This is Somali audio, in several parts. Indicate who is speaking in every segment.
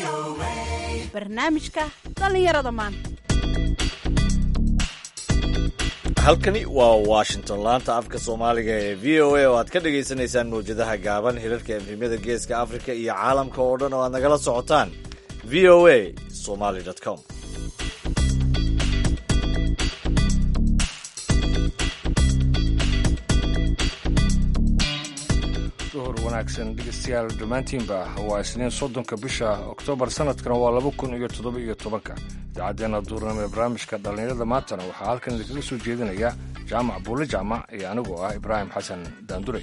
Speaker 1: barnaamijka dhallinyarada maanta
Speaker 2: halkani waa washington laanta afka soomaaliga ee v o a oo aad ka dhagaysanaysaan mawjadaha gaaban hirarka efhimyada geeska afrika iyo caalamka oo dhan oo aad nagala socotaan v o a somaly com
Speaker 3: duhur wanaagsan dhegeystayaal dhammaantiinba waa isniin soddonka bisha oktoobar sanadkana waa laba kun iyo toddoba iyo tobanka idaacaddeenna duurnimo ee barnaamijka dhallinyarada maantana waxaa halkan idinkaga soo jeedinaya jaamac buule jaamac iyo anigoo ah ibraahim xasan daandure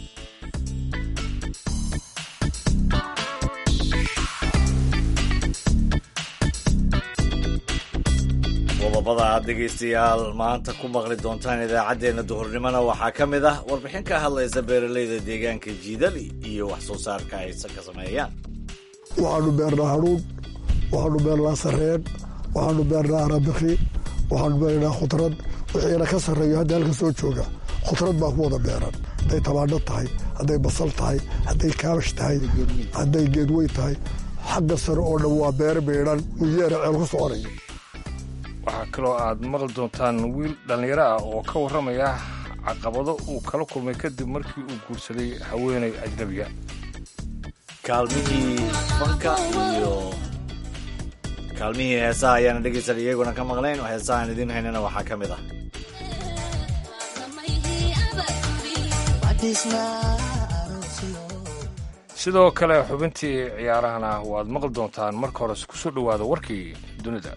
Speaker 2: qodobada aad dhegaystayaal maanta ku maqli doontaan idaacaddeenna duhurnimona waxaa ka mid ah warbixin ka hadlaysa beeralayda deegaanka jiidali iyo wax soo saarka ay ka sameeyaan
Speaker 4: waxaanu beernaa hadhuudh waxaanu beernaa sareen waxaanu beernaa arabikhi waxaanu beernaa khudrad wixiina ka sarreeyo hadda halka soo jooga khudrad baa ku wada beeran hadday tabaadho tahay hadday basal tahay hadday kaabash tahay hadday geedweyn tahay xagga sare oo dhan waa beer beedhan muyeera ceel ku soconaya
Speaker 3: waxaa kaloo aad maqli doontaan wiil dhallinyaro ah oo ka warramaya caqabado uu kala kulmay kadib markii uu guursaday haweenay ajnabiga
Speaker 2: kaalmihii fanka iyo kaalmihii heesaha ayaana dhegaysan iyaguna ka maqnayn heesahaan idiin haynana waxaa ka mid ah
Speaker 3: sidoo kale xubintii ciyaarahana waad maqli doontaan marka hores ku soo dhowaada warkii dunida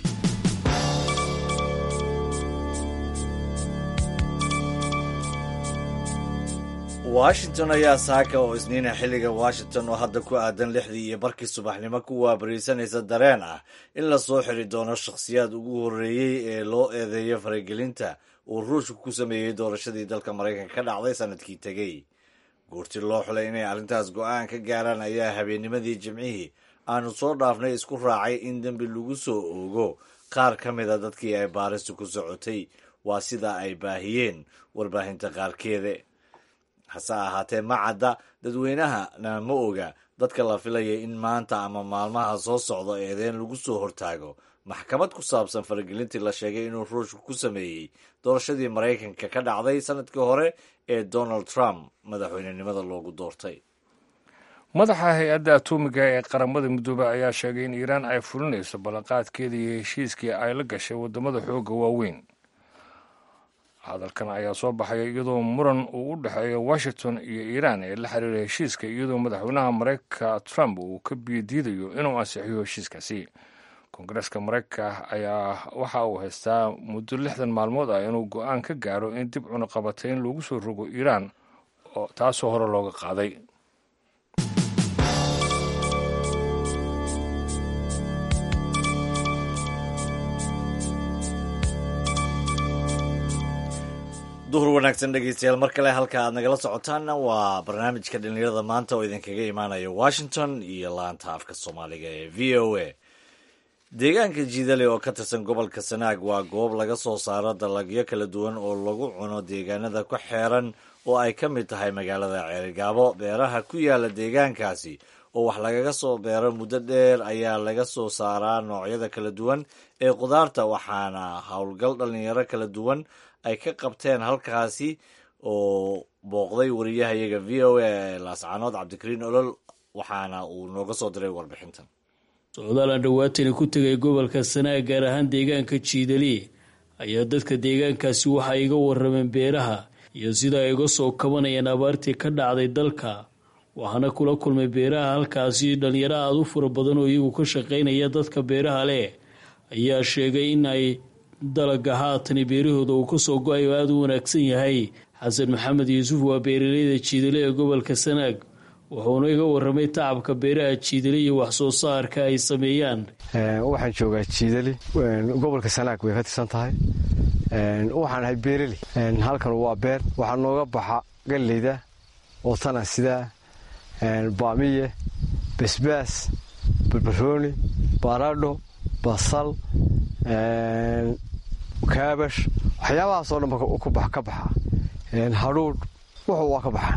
Speaker 2: washington ayaa saaka oo isniina xilliga washington oo hadda ku aadan lixdii iyo barkii subaxnimo ku waabariisanaysa dareen ah in la soo xiri doono shakhsiyaad ugu horreeyey ee loo eedeeyo faragelinta uu ruushka ku sameeyey doorashadii dalka maraykanka ka dhacday sanadkii tegey guurti loo xulay inay arrintaas go'aan ka gaaraan ayaa habeennimadii jimcihii aanu soo dhaafnay isku raacay in dembi lagu soo oogo qaar ka mida dadkii ay baaristu ku socotay waa sida ay baahiyeen warbaahinta qaarkeeda hase ahaatee ma cadda dadweynahana ma oga dadka la filaya in maanta ama maalmaha soo socda eedeen lagu soo hortaago maxkamad ku saabsan faragelintii la sheegay inuu ruushka ku sameeyey doorashadii maraykanka ka dhacday sanadkii hore ee donald trump madaxweynenimada loogu doortay
Speaker 3: madaxa hay-adda atuumiga ee qaramada midoobe ayaa sheegay in iiraan ay fulinayso ballanqaadkeeda iyo heshiiskii ay la gashay waddamada xoogga waaweyn hadalkan ayaa soo baxaya iyadoo muran uu u dhexeeyo washington iyo iiraan ee la xiriira heshiiska iyadoo madaxweynaha maraykanka trump uu ka biyodiidayo inuu ansixiyo heshiiskaasi koongareeska maraykanka ayaa waxa uu haystaa muddo lixdan maalmood ah inuu go-aan ka gaaro in dib cunuqabatayn loogu soo rogo iiraan taasoo hore looga qaaday
Speaker 2: duhur wanaagsan dhegeystayaal mar kale halka aad nagala socotaanna waa barnaamijka dhallinyarada maanta oo idinkaga imaanaya washington iyo laanta afka soomaaliga ee v o a deegaanka jiidale oo ka tirsan gobolka sanaag waa goob laga soo saaro dalagyo kala duwan oo lagu cuno deegaanada ku xeeran oo ay ka mid tahay magaalada ceerigaabo beeraha ku yaala deegaankaasi oo wax lagaga soo beero muddo dheer ayaa laga soo saaraa noocyada kala duwan ee qudaarta waxaana howlgal dhallinyaro kala duwan ay ka qabteen halkaasi oo booqday wariyahayaga v o a laascaanood cabdikariin olol waxaana uu nooga soo diray warbixintan
Speaker 5: socdaal aan dhawaatani ku tegay gobolka sanaag gaar ahaan deegaanka jiidali ayaa dadka deegaankaasi waxa iga warameen beeraha iyo sida ay uga soo kabanayaan abaartii ka dhacday dalka waxaana kula kulmay beeraha halkaasi dhalinyaro aada u fara badan oo iyagu ka shaqaynaya dadka beeraha leh ayaa sheegay in ay dalaga haatani beerahooda uu kasoo go-ay oo aada u wanaagsan yahay xasan maxamed yuusuf waa beeraleyda jiidale ee gobolka sanaag wuxuuna iga waramay tacabka beeraha jiidali iyo wax soo saarka ay sameeyaan
Speaker 6: waxaan joogaa jiidali gobolka sanaag way ka tirsan tahay waxaan ahay beerali halkan waa beer waxaa nooga baxa galleyda ootana sidaa baamiye basbaas barbarooni baradho basal kaabash waxyaabahaasoo dhan ka baxa hadhuudh wuxuu waa ka baxaan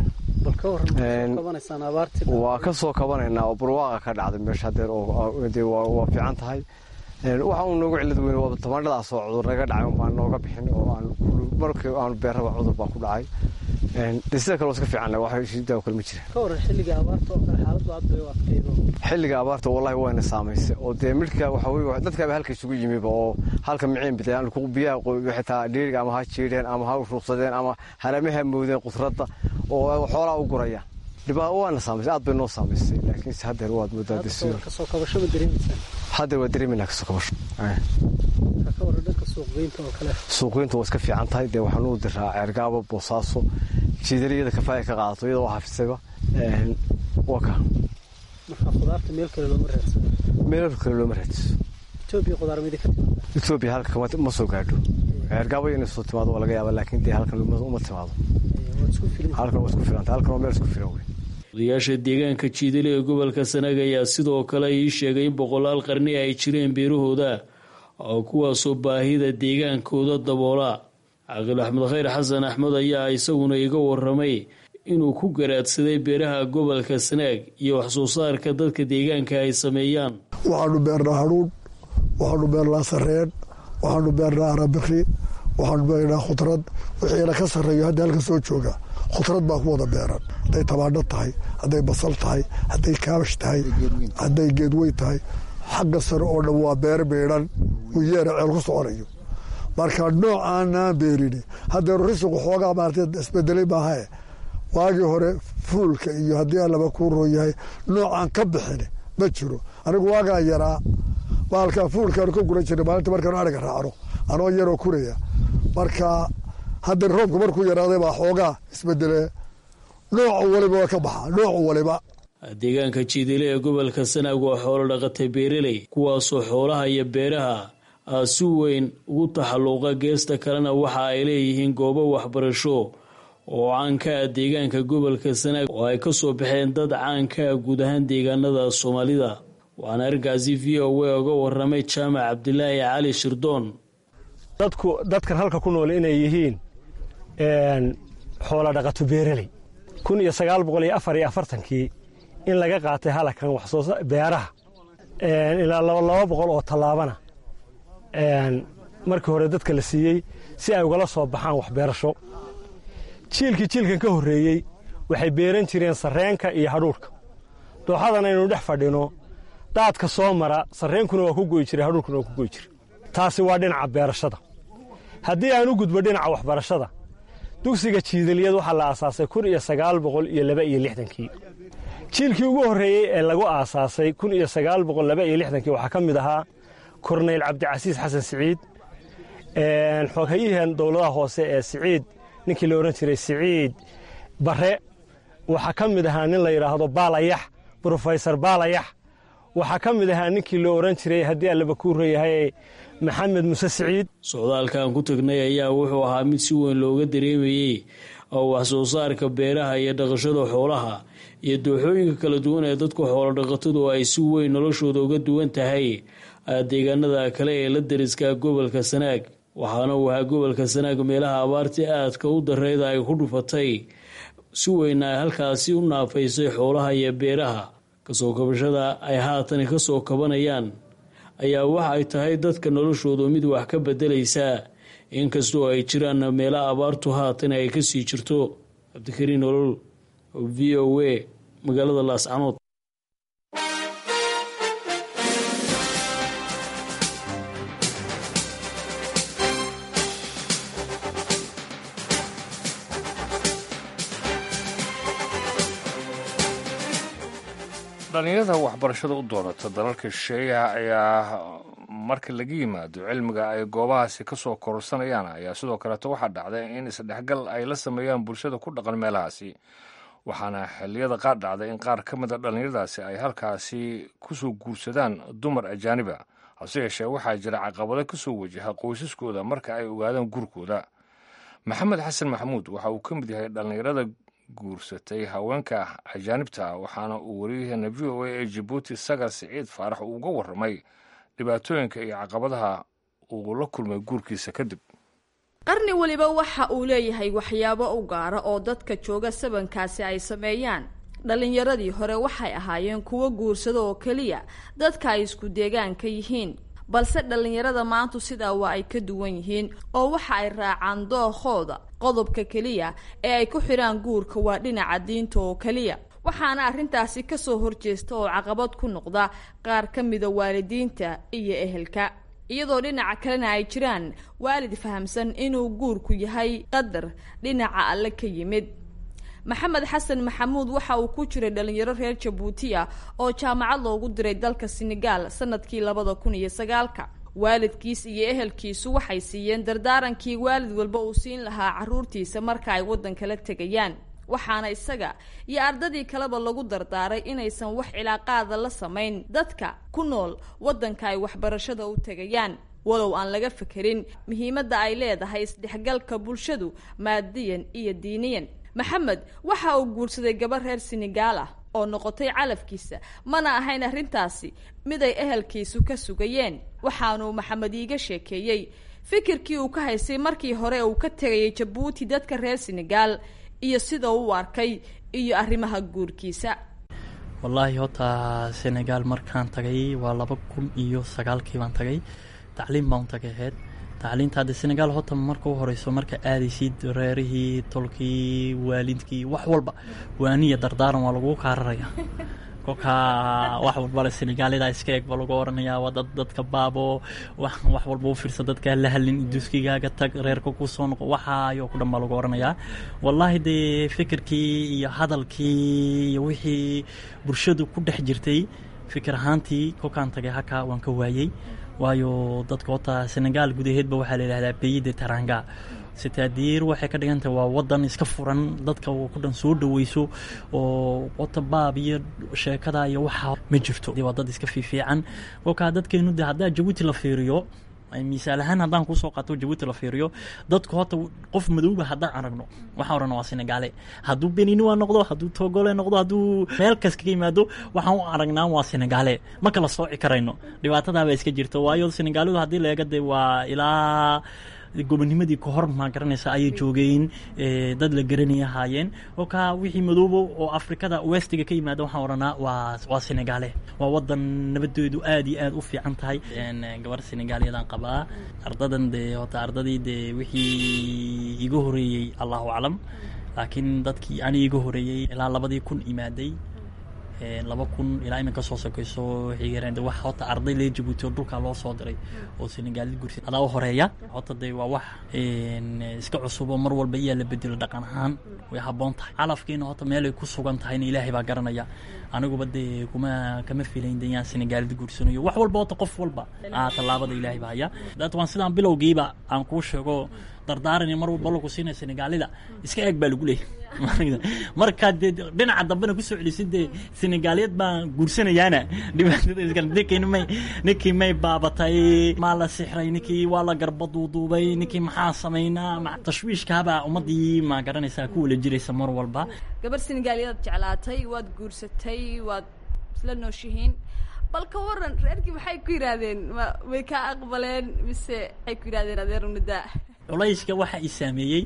Speaker 6: waa ka soo kabanaynaa oo barwaaqa ka dhacday meesha hadeer waa fiican tahay waxa uu noogu cilad weyn waa tamaandhadaas oo cudur naga dhacay unbaan nooga bixin oo markii aanu beerraba cudur baa ku dhacay de sida kale waa iska fiicanna wax shidaa kale ma jira xilliga abaarta wallahi wayna saamaysay oo dee midhka waxa weye dadkaaba halka isugu yimiba oo halka miciin bidayaan biyaha xitaa dhiiriga ama ha jiidheen ama ha ruuqsadeen ama haramaha moodeen qudradda oo xoolaa u gurayaan dhibaa waana saamaysay aad bay noo saamaysay laakiinse haddeer waad moodaa haddeer waa dareemayna kasoo kabasho suuqgeynta waa iska fiican tahay dee waxaan u diraa ceergaabo boosaaso jiidaliyada kafaaya ka qaadato iyadoo waa hafisayba waa ka meel kale looma raadsiso etoobiya halka ma soo gaadho ceergaabo inay soo timaado waa laga yaaba laakiin dee halkan uma timaado halkan waa isku filanta halkan waa meel isku filan wey
Speaker 5: odayaasha deegaanka jiidali ee gobolka sanaag ayaa sidoo kale ii sheegay in boqolaal qarni ay jireen beerahooda oo kuwaasoo baahida deegaankooda daboola caaqil axmed khayr xasan axmed ayaa isaguna iga waramay inuu ku garaadsaday beeraha gobolka sanaag iyo waxsoo saarka dadka deegaanka ay sameeyaan
Speaker 4: waxaanu beernaa hadhuudh waxaanu beernaa sareen waxaanu beernaa arabikri waxaanu beernaa khudrad wixiina ka sarreeyo hadda halka soo jooga khudrad baa ku wada beeran hadday tabaandho tahay hadday basal tahay hadday kaabash tahay hadday geedweyn tahay xagga sare oo dhan waa beer beedhan uu yeera ceel ku soconayo marka nooc aanaan beerini haddeeru risiqu xoogaa maarata isbedelay maahae waagii hore fuulka iyo haddii allaba kuu roon yahay noocaan ka bixin ma jiro anigu waagaan yaraa baalkaa fuulkaanu ka guran jirnay maalinta markaanu ariga raacno anoo yaroo kuraya marka hadda roobka markuu yaraaday baa xoogaa isbedelee noocu waliba waa ka baxa noocu waliba
Speaker 5: deegaanka jiidile ee gobolka sanaag waa xoolo dhaqatay beeraley kuwaasoo xoolaha iyo beeraha si weyn ugu taxalluuqa geesta kalena waxa ay leeyihiin goobo waxbarasho oo caanka ah deegaanka gobolka sanaag oo ay kasoo baxeen dad caanka ah guud ahaan deegaanada soomaalida waxaana arrinkaasi v o a uga waramay jaamac cabdilaahi cali shirdoon
Speaker 7: dadku dadkan halka ku nool inay yihiin xoola dhaqato beeraley kun iyo sagaal boqol iyo afar iyo afartankii in laga qaatay halakan waxsoo beeraha ilaa laba boqol oo tallaabana markii hore dadka la siiyey si ay ugala soo baxaan waxbeerasho jiilkii jiilkan ka horreeyey waxay beeran jireen sarreenka iyo hadhuurhka dooxadan aynu dhex fadhino daadka soo mara sarreenkuna waa ku goy jiray hadhuurkuna waa ku goy jiray taasi waa dhinaca beerashada haddii aan u gudbo dhinaca waxbarashada dugsiga jiidaliyad waxaa la aasaasay kun iyo sagaal boqol iyo laba iyo lixdankii jiilkii ugu horreeyey ee lagu aasaasay kun iyo sagaal boqol laba iyo lixdankii waxaa ka mid ahaa korneyl cabdicasiis xasan siciid xooghayihan dowladaha hoose ee siciid ninkii la odhan jiray siciid bare waxaa ka mid ahaa nin la yidhaahdo baalayax brofesor baalayax waxaa ka mid ahaa ninkii la odhan jiray haddii allaba kuu reeyahay maxamed muse siciid
Speaker 5: socdaalkan ku tagnay ayaa wuxuu ahaa mid si weyn looga dareemayey oo wax soo saarka beeraha iyo dhaqashada xoolaha iyo dooxooyinka kala duwan ee dadku xoolo dhaqatadu ay si weyn noloshooda uga duwan tahay deegaanada kale ee la dariska gobolka sanaag waxaana uu ahaa gobolka sanaag meelaha abaartii aadka u dareyda ay ku dhufatay si weyna ay halkaasi u naafaysay xoolaha iyo beeraha kasoo kabashada ay haatan kasoo kabanayaan ayaa waxa ay tahay dadka noloshoodu mid wax ka bedelaysaa inkastoo ay jiraan meela abaartu haatan ay kasii jirto cabdikariin nolol v o a magaalada laascanood
Speaker 3: dhalinyarada waxbarashada u doonata dalalka shisheeyaha ayaa marka laga yimaado cilmiga ay goobahaasi ka soo kororsanayaan ayaa sidoo kaleeto waxaa dhacday in isdhexgal ay la sameeyaan bulshada ku dhaqan meelahaasi waxaana xilliyada qaar dhacday in qaar ka mida dhallinyaradaasi ay halkaasi kusoo guursadaan dumar ajaaniba hase yeeshee waxaa jira caqabado kasoo wajaha qoysaskooda marka ay ogaadaan guurkooda maxamed xasan maxamuud waxa uu ka mid yahay dhallinyarada guursatay haweenka ajaanibta waxaana uu wariyaheena v o a ee jabuuti sagar siciid faarax uu uga warramay dhibaatooyinka iyo caqabadaha uu la kulmay guurkiisa kadib
Speaker 8: qarni weliba waxa uu leeyahay waxyaabo u gaara oo dadka jooga sabankaasi ay sameeyaan dhallinyaradii hore waxay ahaayeen kuwo guursado oo keliya dadka ay isku deegaanka yihiin balse dhallinyarada maantu sidaa waa ay ka duwan yihiin oo waxa ay raacaan dookooda qodobka keliya ee ay ku xidhaan guurka waa dhinaca diinta oo keliya waxaana arrintaasi kasoo horjeesta oo caqabad ku noqda qaar ka mida waalidiinta iyo ehelka iyadoo dhinaca kalena ay jiraan waalid fahamsan inuu guurku yahay qadar dhinaca alle ka yimid maxamed xasan maxamuud waxa uu ku jiray dhalinyaro reer jabuuti ah oo jaamacad loogu diray dalka senegaal sanadkii labada kun iyo sagaalka waalidkiis iyo ehelkiisu waxay siiyeen dardaarankii waalid walba uu siin lahaa caruurtiisa marka ay waddankala tegayaan waxaana isaga iyo ardadii kaleba lagu dardaaray inaysan wax cilaaqaada la samayn dadka ku nool waddanka ay waxbarashada u tegayaan walow aan laga fekerin muhiimadda ay leedahay isdhexgalka bulshadu maadiyan iyo diiniyan maxamed waxa uu guursaday gabar reer senegaal ah oo noqotay calafkiisa mana ahayn arrintaasi mid ay ehelkiisu ka sugayeen waxaanuu maxamed iiga sheekeeyey fikirkii uu ka haystay markii hore uu ka tegayay jabuuti dadka reer senegaal iyo sida uu arkay iyo arrimaha guurkiisa
Speaker 9: wallaahi horta senegaal markaan tagay waa laba kun iyo sagaalkii baan tagay tacliim baan u tagay aheyd tacliinta hadde senegaal horta marka u horeyso marka aadaysid reerihii tolkii waalidkii wax walba waaniya dardaaran waa lagu kaararaya kolka wax walbale senegaalida iska eeg ba lagu oranayaa waa dad dadka baabo wax walba u fiirsa dadkaa la halin duskigaaga tag reerka kusoo noqo waxaayo ku dhan baa lagu oranayaa wallaahi dee fikirkii iyo hadalkii iyo wixii bulshadu ku dhex jirtay fikir ahaantii kolkaan tagay halkaa waan ka waayey waayo dadka horta senegaal gudaheedba waxaa la yidhahdaa beyide taranga sitaadiir waxay ka dhigan tahay waa wadan iska furan dadka ku dhan soo dhaweyso oo wata baab iyo sheekada iyo waxa ma jirto waa dad iska fiifiican kolkaa dadkeenu de haddaa jabuuti la fiiriyo misaal ahaan haddaan kusoo qaato jabuuti la fiiriyo dadku horta qof madowba haddaan aragno waxaan odhan waa senegaale hadduu beninua noqdo hadduu togole noqdo hadduu meel kas kaga yimaado waxaan u aragnaa waa senegaale ma kala sooci karayno dhibaatadaaba iska jirto waayo senegaalidu haddii la eega de waa ilaa gobonimadii ka hor maa garanaysa ayay joogeen dad la garanaya ahaayeen kolkaa wixii madoobo oo afrikada westiga ka yimaada waxaan odhanaa waa waa senegaale waa wadan nabadeedu aad iyo aad u fiican tahay gabar senegaaliyadaan qabaa ardadan dee hota ardadii dee wixii iga horeeyey allahu aclam laakiin dadkii ani iga horeeyey ilaa labadii kun imaaday laba kun ilaa iminka soo sokeyso waxay wax hota arday lee jabuuti oo dhulkaa loo soo diray oo senegaalid gursi adaa u horeeya hota dee waa wax iska cusubo mar walba iyaa la bedelo dhaqan ahaan way habboon tahay calafkiina hota meelay ku sugan tahayna ilaahay baa garanaya aniguba dee kuma kama filayn de yaan senegaalid guursanayo wax walba hota qof walba tallaabada ilaahay baa haya dat waan sidaan bilowgiiba aan kuu sheego dardaaran mar walba lagu siinaya senegaalida iska eeg baa lagu leeyahy markaa dee dhinaca dambena kusoo celisid dee senegaaliyad baan guursanayaana dhibaatadaninkii may ninkii may baabatay maa la sixray ninkii waa la garba duuduubay ninkii maxaa samaynaa tashwiishkaabaa ummadii ma garanaysaa ku wala jiraysa mar walba
Speaker 8: gabar senegaaliyadaad jeclaatay waad guursatay waad isla nooshihiin bal ka waran reerkii maxay ku yidhaahdeen ma way kaa aqbaleen mise waxay ku yidhahdeen adeer unadaa
Speaker 9: culayska waxa i saameeyey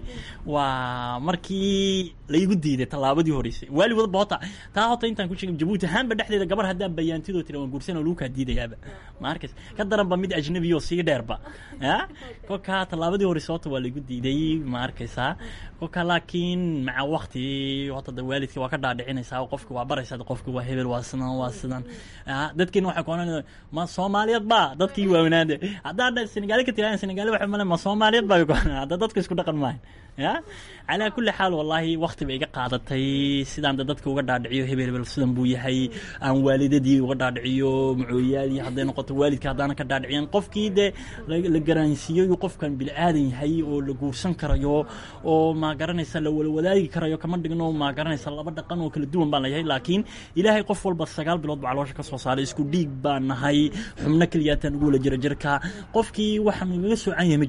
Speaker 9: waa markii laigu diiday tallaabadii horeysay waali wadaba hota taa hota intaan ku sheegay jabuuti ahaanba dhexdeeda gabar haddaan bayaantidoo tira waan guursan oo lagu kaa diidayaaba ma arkays ka daranba mid ajnabi oo sii dheerba ya kolkaa tallaabadii horeysa hota waa laigu diiday ma arkaysaa kolka laakiin maca wakti hota da waalidka waa ka dhaadhicinaysaa qofka waa baraysaa qofka waa hebel waa sidan waa sidan dadkiina waxay ku ohanaya ma soomaaliyeed ba dadkii waawanaade haddaan senegaali ka tirahan senegaali waxa male ma soomaaliyeed ba hadda dadka isku dhaqan maayo ya calaa kulli xaal wallaahi wakti bay iga qaadatay sidaan da dadka uga dhaadhiciyo hebel hebel sidan buu yahay aan waalidadii uga dhaadhiciyo macooyaadii hadday noqoto waalidka haddaana ka dhaadhiciyan qofkii dee la garansiiyo qofkan bini aadan yahay oo la guursan karayo oo ma garanaysa la wala wadaagi karayo kama dhigno ma garanaysa laba dhaqan oo kala duwan baan layahay laakiin ilaahay qof walba sagaal bilood baa caloosha ka soo saaray isku dhiig baan nahay xubno keliyaataan ugu wala jira jirka qofkii waxaan igaga soocan yahay ma jiro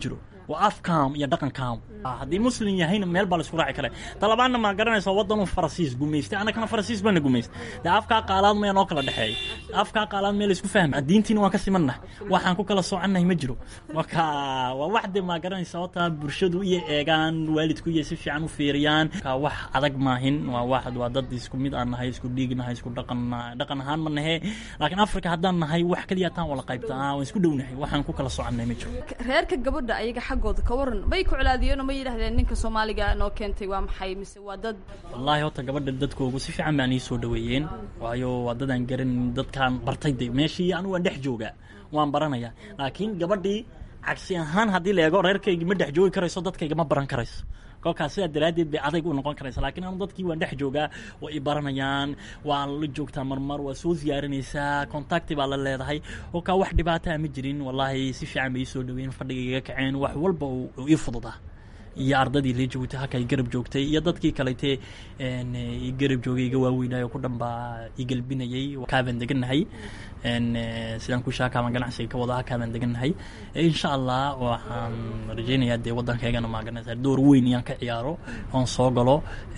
Speaker 9: waa afkaam iyo dhaqankaam haddii muslim yahayna meel baa laisku raaci kara talabaadna maa garanaysa waddanuu farasiis gumaystay annagana farasiis baana gumaystay dee afkaa qaalaad maya noo kala dhexeeya afkaa qaalaad meel isku fahma diintiina waan ka simannahay waxaan ku kala soconnahay ma jiro marka waa wax dee maa garanaysa horta bulshadu iyo eegaan waalidku iyo si fiican u fiiriyaan ka wax adag maahin waa wax waa dad isku mid aan nahay isku dhiig nahay isku dhaqan dhaqan ahaan ma nahe laakiin afrika haddaan nahay wax keliya taan wala qaybta waan isku dhownahay waxaan ku kala soconnahay ma jiro
Speaker 8: reerka gabadha ayaga xaggooda ka waran may ku colaadiyeen oo ma yidhahdeen ninka soomaaliga noo keentay waa maxay mise waa dad
Speaker 9: wallaahi horta gabadha dadkoogu si fiican baan ii soo dhaweeyeen waayo waa dadaan garan dadkaan bartay de meeshii anigu waan dhex joogaa waan baranayaa laakiin gabadhii cagsi ahaan haddii la eego reerkaygi ma dhex joogi karayso dadkayga ma baran karayso kolkaas sidaa daraaddeed bay adayg u noqon karaysa laakiin anu dadkii waan dhex joogaa waa i baranayaan waa la joogtaa marmar waa soo ziyaarinaysaa contacti baa la leedahay kolkaa wax dhibaataa ma jirin wallaahi si fiican bay ii soo dhaweyn fadhiga iga kaceen wax walba uu ii fududaa iyo ardadii la joogtay halka i garab joogtay iyo dadkii kalete i garab joogay iga waaweynaayo ku dhan baa i gelbinayay kaabaan degannahay sidaan ku shaakaaban ganacsiga ka wada halkaabaan degannahay insha allah waxaan rajaynayaa dee waddankaygana maaganaysa door weyn inaan ka ciyaaro oon soo galo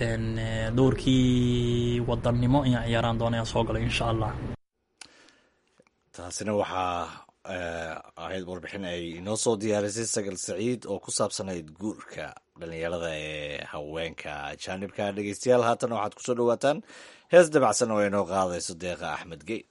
Speaker 9: doorkii wadannimo inaan ciyaaraan doona inaan soo galo insha allah
Speaker 2: taasina waxaa ahayd warbixin ay inoo soo diyaarisay sagal saciid oo ku saabsanayd guurka dhalinyarada ee haweenka jaanibka dhegeystayaal haatan waxaad kusoo dhawaataan hees dabacsan oo inoo qaadayso deeqa axmed geyd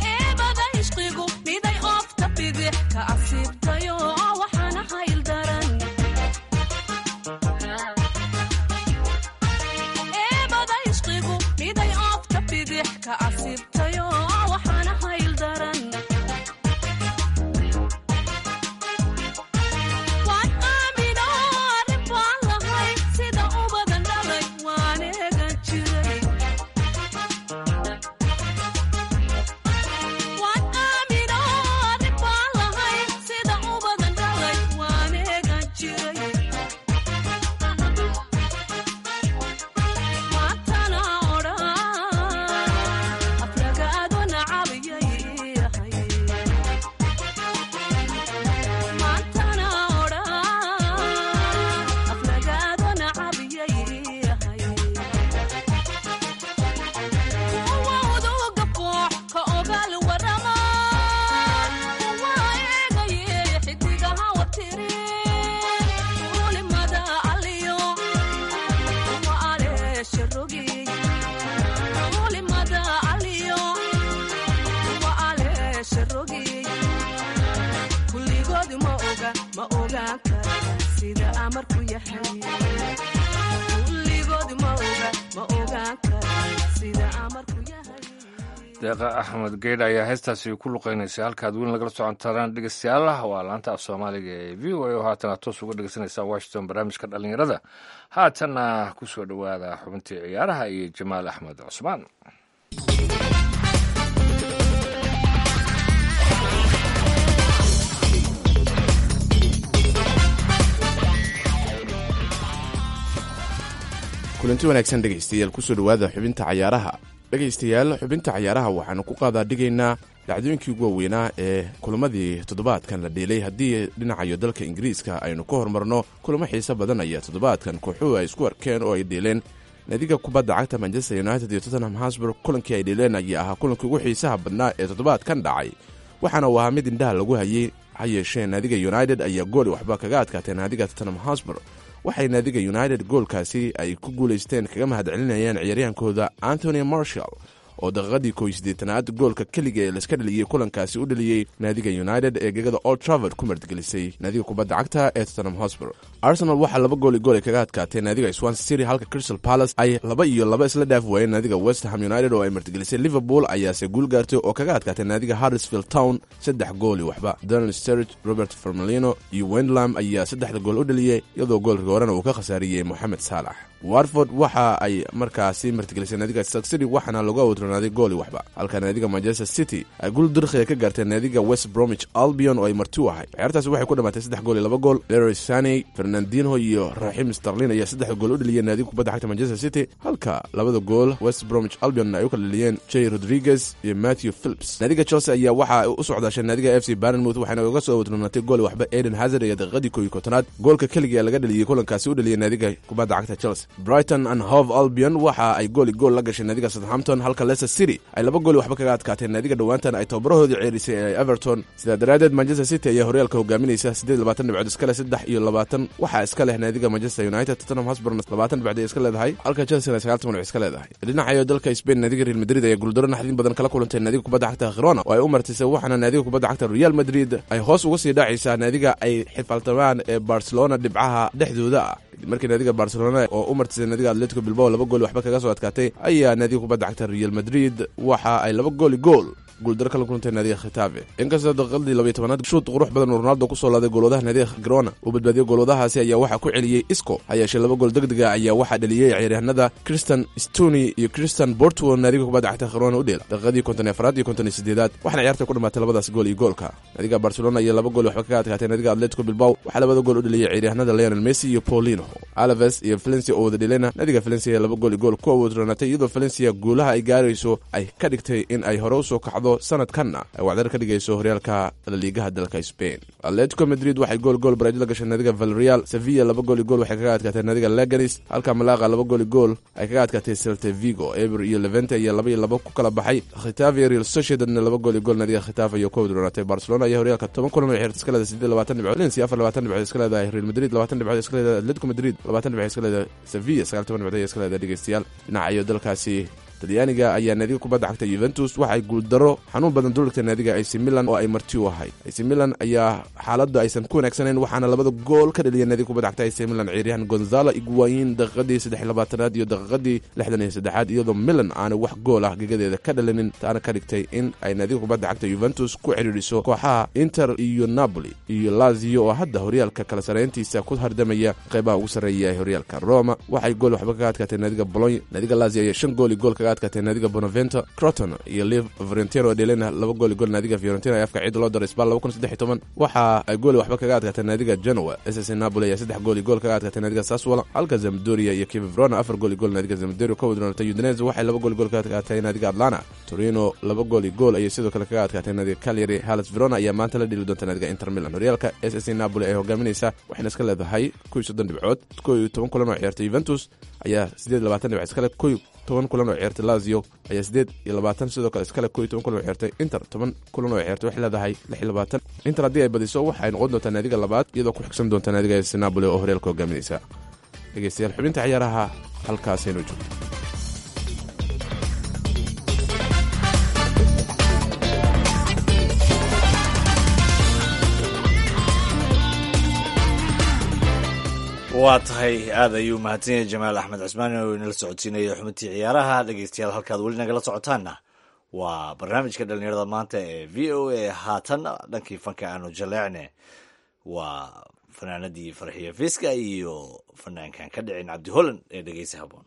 Speaker 10: eebada ishqigu miday oofta bidix ka asiibtayo waxaana hayl daran ogaan kara sida amarku yahay kulligood ma oga ma ogaan kara sida amarku yahay
Speaker 3: deeqa axmed geydh ayaa heestaasi ku luqeynaysa halkaad weyn lagala socontaan dhegeystayaal waa laanta af soomaaliga ee v o a oo haatana toos uga dhegeysanaysa washington barnaamijka dhallinyarada haatanna ku soo dhowaada xubintii ciyaaraha iyo jamaal axmed cusmaan
Speaker 11: kulanti wanaagsan dhegaystayaal kusoo dhowaada xubinta cayaaraha dhegaystayaal xubinta cayaaraha waxaanu ku qaadaa dhigaynaa dhacdooyinkii ugu waaweynaa ee kulamadii toddobaadkan la dheelay haddii dhinacayo dalka ingiriiska aynu ka hormarno kulamo xiise badan ayaa toddobaadkan kooxuhu ay isku arkeen oo ay dheeleen naadiga kubadda cagta manchester united iyo tottenham hasburg kulankii ay dheeleen ayaa ahaa kulankii ugu xiisaha badnaa ee toddobaadkan dhacay waxaana uu ahaa mid indhaha lagu hayey ha yeeshee naadiga united ayaa gooli waxba kaga adkaatee naadiga tottenham hasburg waxay naadiga united goolkaasi ay ku guulaysteen kaga mahadcelinayaan ciyaaryahankooda antony marshall oo daqiiqadii kow iyo siddeetanaad goolka keliga ee laiska dhaliyey kulankaasi u dhaliyey naadiga united ee gegada old travord ku martigelisay naadiga kubadda cagta ee tottenham hosbor arsenal waxaa laba gooli gool ay kaga adkaatee naadiga swansea city halka crystal palace ay laba iyo laba isla dhaaf waayeen naadiga west ham united oo ay martigelisay liverpool ayaase guul gaartay oo kaga adkaatay naadiga harrisfield town saddex gooli waxba donald sturridge robert formelino iyo wendlam ayaa saddexda gool u dhaliyey iyadoo goolka horena uu ka khasaariyey moxamed saalax warford waxa ay markaasi martigelisay naadiga stark city waxaana lagu awdronaaday gooli waxba halka naadiga manchester city ay guul dirkhiga ka gaartay naadiga west bromwich albion oo ay marti u ahay ciyaartaasi waxay ku dhamaatay saddex gool iyo laba gool leroy saney fernandinho iyo raxim starlin ayaa saddexda gool u dhaliyeen naadiga kubadda xagta manchester city halka labada gool west bromwich albion ay u kala dhaliyeen jay rodriguez iyo matthew philips naadiga chelsea ayaa waxa u socdaashay naadiga f c barnmouth waxayna uga soo awdronaatay gooli waxba eden hazard iyo daqiiqadii kow iyo kontonaad goolka keliga ee laga dhaliyey kulankaasi u dhaliyey naadiga kubadda cagta chelsea brighton and hove albion waxa ay gooli gool la gashay naadiga southampton halka leicester city ay laba gooli waxba kaga adkaateen naadiga dhowaantan ay tababarahoodii ceerisay ee everton sidaa daraaddeed manchester city ayaa horyaalka hogaaminaysa siddeed iyo labaatan dhibcood iska leh saddex iyo labaatan waxaa iska leh naadiga manchester united tottenham hosburn labaatan dhibcood ay iska leedahay halka chelsea ay sagaal toban dhibc iska leedahay dhinacayo dalka spain naadiga real madrid ayaa guuldaro naxdin badan kala kulantay naadiga kubadda cagta khirona oo ay u martisay waxaana naadiga kubadda cagta real madrid ay hoos uga sii dhaacaysaa naadiga ay xifaltamaan ee barcelona dhibcaha dhexdooda ah markii naadiga barcelona oo u martisay naadiga atletico bilbao laba gool waxba kaga soo adkaatay ayaa naadiga kubadda cagta real madrid waxa ay laba gooli gool guuldaro kala kulantay naadiga khitafe inkastoo daqiiqadii labaiyo tobanaad shuud qurux badan oo ronaldo kusoo laaday goolwadaha naadiga grona uu badbaadiyey goolwadahaasi ayaa waxaa ku celiyey isco ha yeeshee laba gool degdega ayaa waxaa dhaliyey ciyaaryahanada christian stony iyo christian bortwo naadiga kubadda cagta grona u dheela daqiiqadii konton iyo afaraad iyo konton iyo sideedaad waxaana ciyaarta ku dhamaatay labadaas gool iyo goolka naadiga barcelona iyo laba gool waxba kaga adkaatay naadiga atletico bilbao waxaa labada gool u dhaliyey ciyaaryahanada leonel messi iyo paulino alaves iyo valencia oo wada dhelena naadiga valencia laba gool iyo gool ku awoodronaatay iyadoo valencia guulaha ay gaarayso ay ka dhigtay in ay hore usoo kacdo sanadkanna ay wacdar ka dhigayso horyaalka laliigaha dalka spain atletico madrid waxay gool gool barajo la gashay naadiga valreal sevilla laba gool iyo gool waxay kaga adkaatay naadiga leganis halka malaqa laba gool iyo gool ay kaga adkaatay celte vigo eber iyo levente iyo laba iyo laba ku kala baxay khitafe real sociedadna laba gool iyo gool naadiga khitafe iyo ku awoodronaatay barcelona iyo horyaalka toban kulan oo xeerta iska leedahay siddeed labaatan dhibcood valencia afar labaatan dhibcood iska leedahay real madrid labaatan dhibcood iska leedahay atletico madrid labaatan dhibcood iska leedahay sevilla sagaal toban dhibcood iska leedahay dhegeystayaal dhinacayo dalkaasi talyaaniga ayaa naadiga kubadda cagta yuventus waxay guuldaro xanuun badan duligtay naadiga ac milan oo ay marti u ahay ac milan ayaa xaaladda aysan ku wanaagsanayn waxaana labada gool ka dhaliyay naadiga kubadda cagta ac milan ciyaaryahan gonzalo iguayin daqiiqadii saddex labaatanaad iyo daqiiqadii lixdan iyo saddexaad iyadoo milan aanay wax gool ah gegadeeda ka dhalinin taana ka dhigtay in ay naadiga kubadda cagta yuventus ku cidhiidhiso kooxaha inter iyo napoli iyo lazio oo hadda horyaalka kala sareyntiisa ku hardamaya qeybaha ugu sarreeya ee horyaalka roma waxay gool waxba kaga adkaatay naadiga bolony naadiga lazio ayaa shan gool iyo gool kaga adkaatay naadiga bonavento croton iyo liv fiorentino oo dhelena laba gool iyo gool naadiga fiorentina ee afka ciid loo daray sbal laba kun saddex iyo toban waxa ay gooli waxba kaga adkaatay naadiga genoa ss napoli ayaa saddex gool iyo gool kaga adkaatay naadiga saswala halka zamdoria iyo kivivrona afar gool iyo gool naadiga zamdoria ka wadroonatay udinese waxay laba gool iyo gool kaga adkaatay naadiga atlanta torino laba gool iyo gool ayay sidoo kale kaga adkaatay naadiga calyary halas verona ayaa maanta la dheli doonta naadiga inter milan horyaalka ss napoli ay hogaaminaysa waxayna iska leedahay kow iyo soddon dhibcood kow iyo toban kulan oo ciyaartay juventus ayaa siddeed labaatan dhibcood iskale kow toban kulan oo ciyaartay lazio ayaa siddeed iyo labaatan sidoo kale iskale kow iyo toban kulan oo ciyaartay inter toban kulan oo ciyaartay waxay leedahay lix iyo labaatan inter haddii ay badiso waxay noqon doontaa naadiga labaad iyadoo ku xigsan doonta naadiga ss napoli oo horyaalka hogaaminaysa dhegeystayaal xubinta ciyaaraha halkaasaynu joogto
Speaker 2: waa tahay aad ayuu mahadsan yahay jamaal axmed cismaan oo inala socodsiinaya xubintii ciyaaraha dhegeystayaal halkaad weli nagala socotaanna waa barnaamijka dhalinyarada maanta ee v o a haatan dhankii fanka aanu jaleecne waa fanaanadii farxiyo fiska iyo fanaankan ka dhicin cabdi holland ee dhegeysa haboon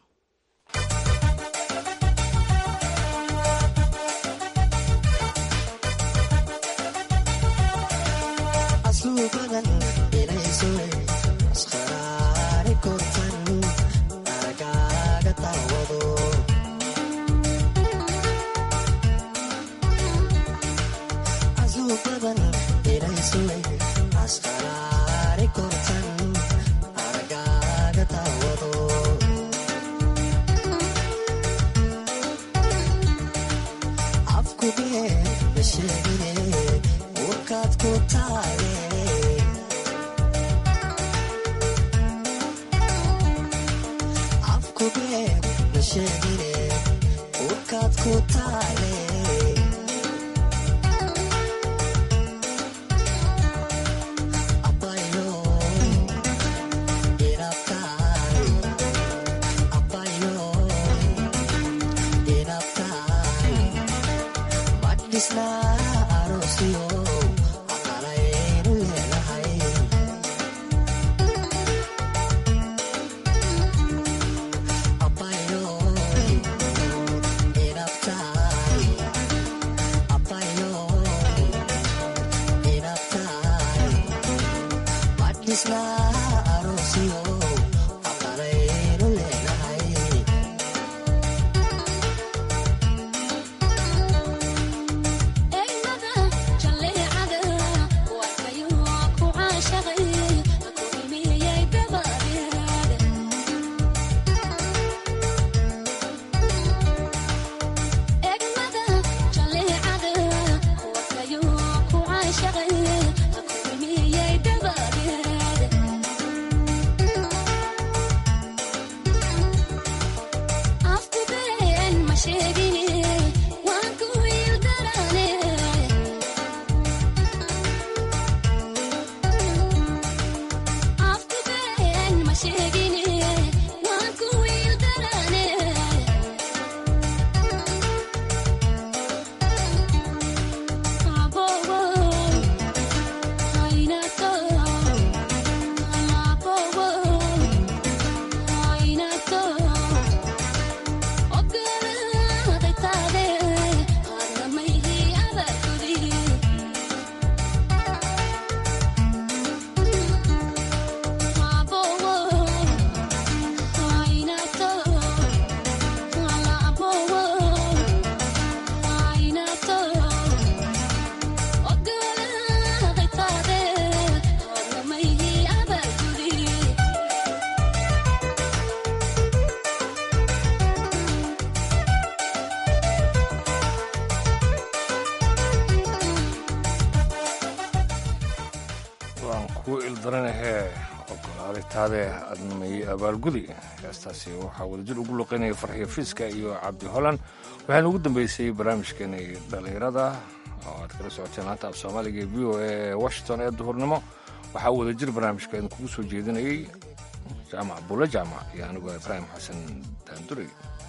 Speaker 3: taade adnamay abaalgudi heestaasi waxaa wadajir ugu luqeynaya farxiyo fiiska iyo cabdi holan waxaana ugu dambeysay barnaamijkeenay dhallinyarada oo aad kala socoteen laanta af soomaaliga ee v o a washington ee duhurnimo waxaa wadajir barnaamijka idinkugu soo jeedinayay jaamac bulle jaamac iyo anigoo ibraahim xasan daandurey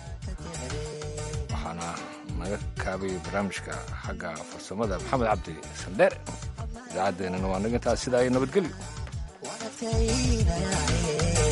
Speaker 3: waxaana naga kaabay barnaamijka xagga farsamada maxamed cabdi sandheer idaacaddeenana waa naga intaas sidaa iyo nabadgelyo
Speaker 12: Wanna